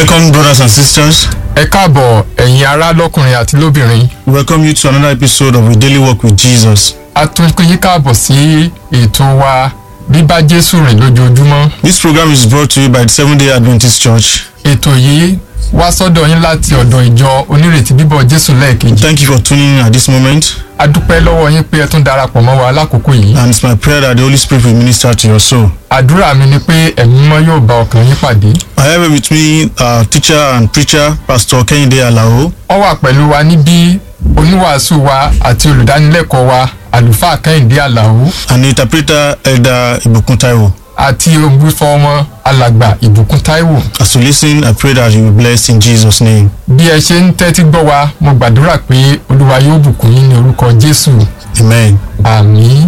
Welcome, brothers and sisters. ẹ káàbọ̀ ẹ̀yin ará lọ́kùnrin àti lóbìnrin We welcome you to another episode of A Daily Walk with Jesus. a tún pín yín káàbọ̀ sí ètò wa bíbá jésù rìn lójoojúmọ́ This program is brought to you by the Seventh day Adventist Church. ètò yìí wá sọ́dọ̀ yín láti ọ̀dọ̀ ìjọ onírètí bíbọ̀ jésù lẹ́ẹ̀kejì Thank you for tuning in at this moment, a dúpẹ́ lọ́wọ́ yín pé ẹ tún darapọ̀ mọ́ wa lákòókò yìí and it's my prayer that the Holy Spirit will minister to your soul. àdúrà mi ni pé ẹ̀mí mímọ́ yóò bá ọkàn yín pàdé I have with me our teacher and preacher, Pastor Kehinde Alao. ó wà pẹ̀lú wa níbí oníwàásù wa àti olùdánilẹ́kọ̀ọ́ wa àlùfáà kẹ́hìndé àlàó and the interpreter Elder Ibukun Taiwo. àti ògbúfọ́ wọn alàgbà ìbùkún táíwò As you listen, I pray that you will be blessed in Jesus' name. bí ẹ ṣe ń tẹ́tí gbọ́ wa mo gbàdúrà pé olúwa yóò bùkún yín ní orúkọ jésù Amen. àmín.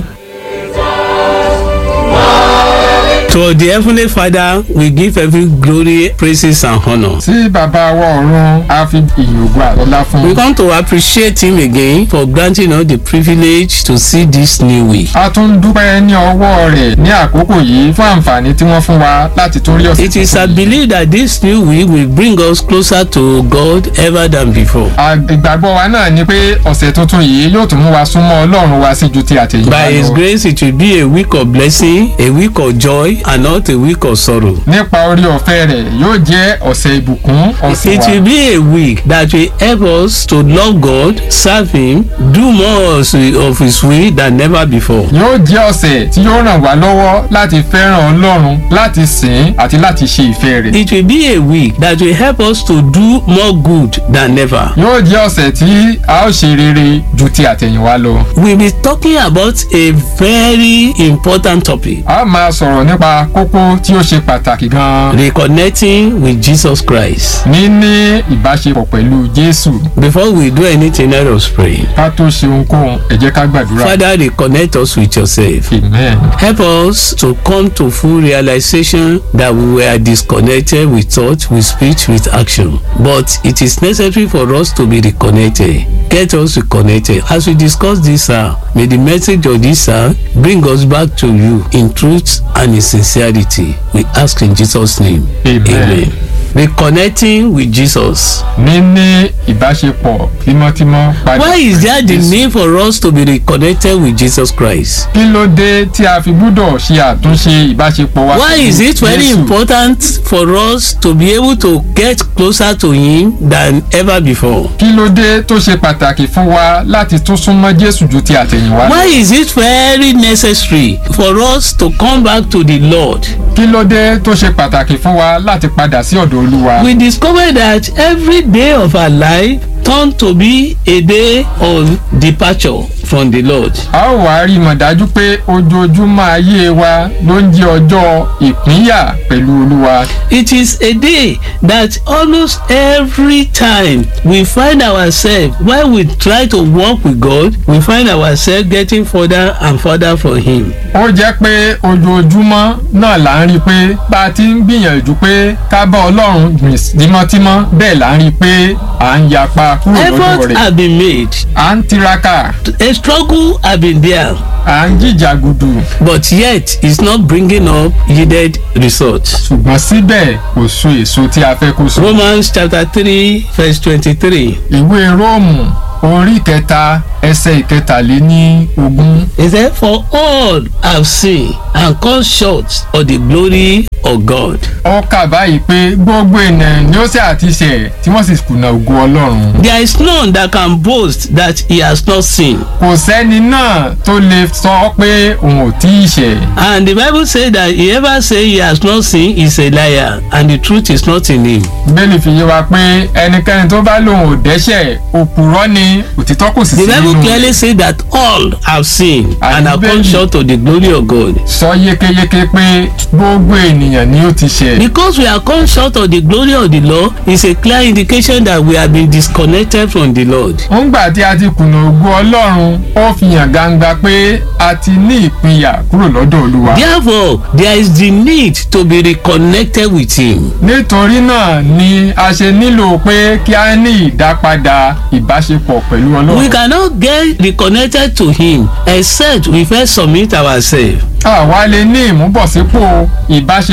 To the Heavenly Father, we give every glory, praises, and honor. tí bàbá wa ọ̀run á fi ìyìn ògo àtọ́lá fún We un. come to appreciate Him again for granting us the privilege to see this new week. a tún dúpẹ́ ní ọwọ́ rẹ̀ ní àkókò yìí fún àǹfààní tí wọ́n fún wa láti tún rí ọ̀sẹ̀ It is tuntun a yìí. belief that this new week will bring us closer to God ever than before. À- ìgbàgbọ́ wa náà ni pé ọ̀sẹ̀ tuntun yìí yóò tún mú wa súnmọ́ ọlọ́run wa sí ju ti àtẹ̀yìnwá By His lọ. grace, it will be a week of blessing, a week of joy, and not a week of sorrow. nípa orí ọ̀fẹ́ rẹ̀ yóò jẹ́ ọ̀sẹ̀ ìbùkún ọ̀sẹ̀ It wa. will be a week that will help us to love God, serve Him, do more of His will than never before. yóò jẹ́ ọ̀sẹ̀ tí yóò ràn wá lọ́wọ́ láti fẹ́ràn ọlọ́run láti sìn ín àti láti ṣe ìfẹ́ rẹ̀. It will be a week that will help us to do more good than ever. yóò jẹ́ ọ̀sẹ̀ tí a ó ṣe rere ju ti àtẹ̀yìnwá lọ. We'll be talking about a very important topic a máa sọ̀rọ̀ nípa kókó tí ó ṣe pàtàkì gan-an. reconnecting with Jesus Christ. níní ìbáṣepọ̀ pẹ̀lú jésù Before we do anything, let us pray. ká tó ṣe ohunkóhun ẹ jẹ́ ká gbàdúrà. Father, reconnect us with yourself. amen. Help us to come to full realization that we were disconnected with thought, with speech, with action. But it is necessary for us to be reconnected. Get us reconnected. As we discuss this, uh, may the message of this uh, bring us back to you in truth and in sincerity. We ask in Jesus' name. Amen. Reconnecting with Jesus. níní ìbáṣepọ̀ tímọ́tímọ́ padà. Why is there the Jésù. need for us to be reconnected with Jesus Christ? kí ló dé tí a fi gbúdọ̀ ṣe àtúnṣe ìbáṣepọ̀ wa. Why pẹ̀lú is it very Jésù? important for us to be able to get closer to Him than ever before? kí ló dé tó ṣe pàtàkì fún wa láti tún súnmọ́ jésù ju ti àtẹ̀yìnwá lọ. Why is it very necessary for us to come back to the Lord? kí ló dé tó ṣe pàtàkì fún wa láti padà sí ọ̀dọ̀ olúwa. We discover that every day of our life turn to be a day of departure from the Lord. a ó wá rí mọ̀ dájú pé ojoojúmọ́ ayé wa ló ń jẹ́ ọjọ́ ìpínyà pẹ̀lú olúwa. It is a day that almost every time we find ourselves while we try to walk with God, we find ourselves getting further and further from Him. ó jẹ́ pé ojoojúmọ́ náà là ń rí i pé bá a ti ń gbìyànjú pé ká bá ọlọ́run gbìn tímọ́tímọ́ bẹ́ẹ̀ là ń rí i pé à ń yapa kúrò lọ́dọ̀ Efforts rẹ̀. have been made. à ń tiraka A struggle have been there, à ń jìjàgùdù but yet it's not bringing up yielded results. ṣùgbọ́n síbẹ̀ kò so èso tí a fẹ́ kó so. Romans chapter three verse twenty-three. ìwé róòmù orí kẹta ẹsẹ̀ ìkẹtàléní ogún. He said, For all have sinned and come short of the glory of God. ó kà báyìí pé gbogbo ènìyàn ni ó sì àti ṣẹ̀ tí wọ́n sì kùnà ògo ọlọ́run. There is none that can boast that he has not sinned. kò sẹ́ni náà tó lè sọ pé òun ò tí ì ṣẹ̀. And the Bible say that whoever say he has not sinned is a liar and the truth is not in him. bẹ́ẹ̀ni fi yé wa pé ẹnikẹ́ni tó bá lòun ò dẹ́ṣẹ̀ òpùrọ́ ni òtítọ́ kò sì The sí Bible nínú rẹ̀. clearly say that all have sinned and have come Bíbélì- short of the glory of God. sọ yékéyéké pé gbogbo ènìyàn ni ó ti ṣẹ̀. Because we are come short of the glory of the Lord is a clear indication that we have been disconnected from the Lord. ńgbà tí a ti kùnà ògo ọlọ́run ó fi hàn gbangba pé a ti ní ìpínyà kúrò lọ́dọ̀ olúwa. Therefore, there is the need to be reconnected with him. nítorí náà ni a ṣe nílò pé kí a ní ìdápadà ìbáṣepọ̀ pẹ̀lú We ọlọ́run. cannot get reconnected to him except we first submit ourselves. àwa lè ní ìmúbọ̀sípò ìbáṣepọ̀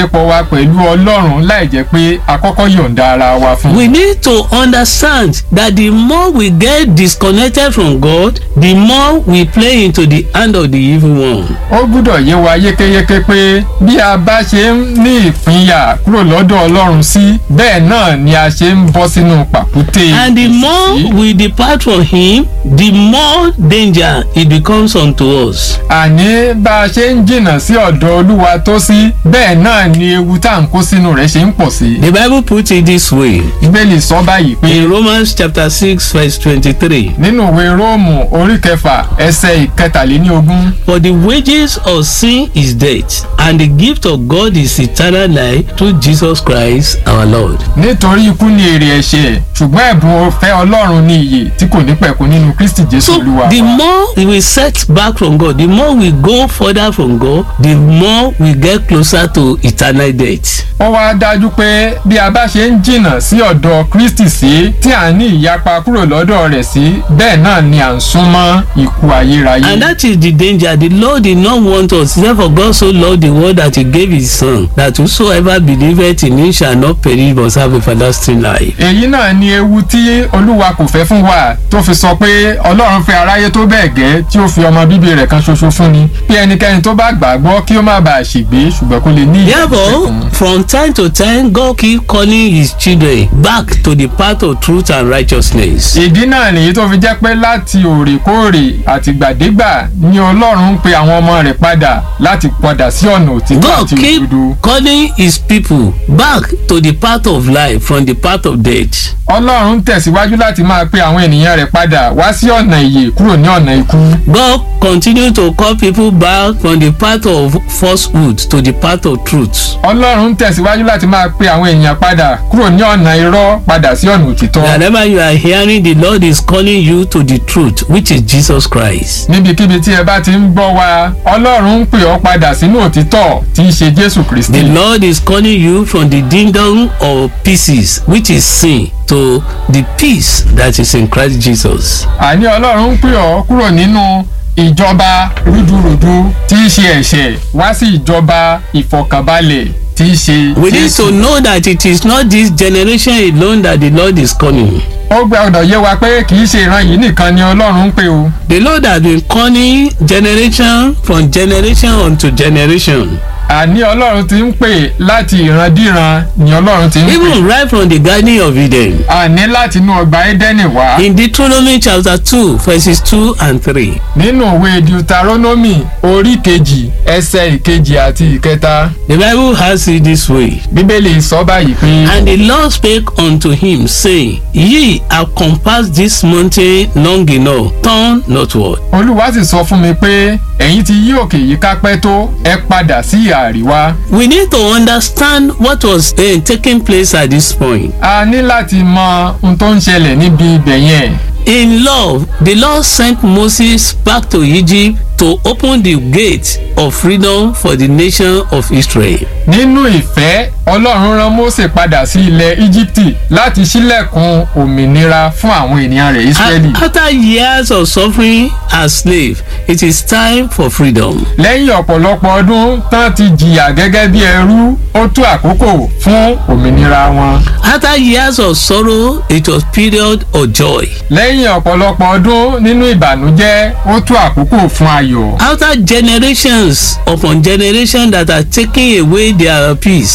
ìbáṣepọ̀ wa pẹ̀lú ọlọ́run láì jẹ́ pé a kọ́kọ́ yọ̀ǹda ara wa fún un. We need to understand that the more we get disconnected from God, the more we play into the hand of the evil one. ó gbúdọ̀ yé wa yékéyéké pé bí a bá ṣe ń ní ìpínyà kúrò lọ́dọ̀ ọlọ́run sí bẹ́ẹ̀ náà ni a ṣe ń bọ́ sínú pàkúté And the more ìsí. we depart from Him, the more danger it becomes unto us. àní bá a ṣe ń jìnnà sí ọ̀dọ̀ olúwa tó sí bẹ́ẹ̀ náà ni ewu tá à ń kó sínú rẹ̀ ṣe ń pọ̀ sí. The Bible puts it this way bíbélì sọ báyìí pé in Romans chapter 6, verse 23. nínú ìwé róòmù orí kẹfà ẹsẹ̀ ìkẹtàléníogún For the wages of sin is death, and the gift of God is eternal life through Jesus Christ our Lord. nítorí ikú ni èrè ẹ̀ṣẹ̀ ṣùgbọ́n ẹ̀bùn ọ̀fẹ́ ọlọ́run ní iyè tí kò ní pẹ̀kun nínú kristi jésù So olúwa the wa. more we set back from God, the more we go further from God, the more we get closer to eternal death. ó wá dájú pé bí a bá ṣe ń jìnnà sí ọ̀dọ̀ kristi sí tí à ń ní ìyapa kúrò lọ́dọ̀ rẹ̀ sí bẹ́ẹ̀ náà ni à ń súnmọ́ ikú ayérayé. And that is the danger. The Lord did not want us. Therefore, God so loved the world that He gave His Son, that whosoever believeth in Him shall not perish but have everlasting life. èyí náà ni ewu tí olúwa kò fẹ́ fún wa tó fi sọ pé ọlọ́run fẹ́ aráyé tó bẹ́ẹ̀ gẹ́ tí ó fi ọmọ bíbí rẹ̀ kan ṣoṣo fún ni pé ẹnikẹ́ni tó bá gbàgbọ́ kí ó má bàa ṣègbé ṣùgbọ́n kó lè ní ìyè Therefore, ìṣẹ́gun. from time to time, God keep calling His children back to the path of truth and righteousness. ìdí náà nìyí tó fi jẹ́ pé láti òrèkóòrè àtìgbàdégbà ni ọlọ́run ń pe àwọn ọmọ rẹ̀ padà láti padà sí ọ̀nà òtítọ́ God àti keep òdodo. calling His people back to the path of life from the path of death. ọlọ́run tẹ̀síwájú láti máa pe àwọn ènìyàn rẹ̀ padà wá sí ọ̀nà ìyè kúrò ní ọ̀nà ikú. God continue to call people back from the path of falsehood to the path of truth. ọlọ́run tẹ̀síwájú láti máa pe àwọn èèyàn padà kúrò ní ọ̀nà irọ́ padà sí ọ̀nà òtítọ́. Wherever you are hearing, the Lord is calling you to the truth, which is Jesus Christ. níbikíbi tí ẹ bá ti ń gbọ́ wa ọlọ́run ń pè ọ́ padà sínú òtítọ́ tí í ṣe jésù kristi. The Lord is calling you from the kingdom of pieces, which is sin, to the peace that is in Christ Jesus. àní ọlọ́run ń pè ọ́ kúrò nínú ìjọba rúdurùdu tí í ṣe ẹ̀ṣẹ̀ wá sí ìjọba ìfọ̀kànbalẹ̀ tí í ṣe We need jésù. to know that it is not this generation alone that the Lord is calling. ó gbọ́dọ̀ yé wa pé kì í ṣe ìran yìí nìkan ni ọlọ́run ń pè o. The Lord has been calling generation from generation unto generation. àní ọlọ́run ti ń pè láti ìrandíran ni ọlọ́run ti ń pè. Even right from the Garden of Eden. àní láti inú ọgbà édẹ́nì wá. In Deuteronomy chapter 2, verses 2 and 3. nínú òwe deuteronomy orí kejì ẹsẹ̀ ìkejì àti ìkẹta The Bible has it this way. bíbélì sọ báyìí pé. And the Lord spake unto him, saying, Ye have compassed this mountain long enough, turn northward. olúwa sì sọ fún mi pé ẹ̀yin ti yí òkè yìí kápẹ́ tó ẹ padà sí ìhà àríwá. We need to understand what was uh, taking place at this point. a ní láti mọ ohun tó ń ṣẹlẹ̀ níbi ibẹ̀ yẹn. In love, the Lord sent Moses back to Egypt to open the gate of freedom for the nation of Israel. nínú ìfẹ́ ọlọ́run rán mósè padà sí ilẹ̀ íjíbítì láti ṣílẹ̀kùn òmìnira fún àwọn ènìyàn rẹ̀ ísírẹ́lì. A- After years of suffering as slave, it is time for freedom. lẹ́yìn ọ̀pọ̀lọpọ̀ ọdún tán ti jìyà gẹ́gẹ́ bí ẹrú ó tó àkókò fún òmìnira wọn. After years of sorrow, it was period of joy. lẹ́yìn ọ̀pọ̀lọpọ̀ ọdún nínú ìbànújẹ́ ó tó àkókò fún ayọ̀. After generations upon generation that are taking away their peace,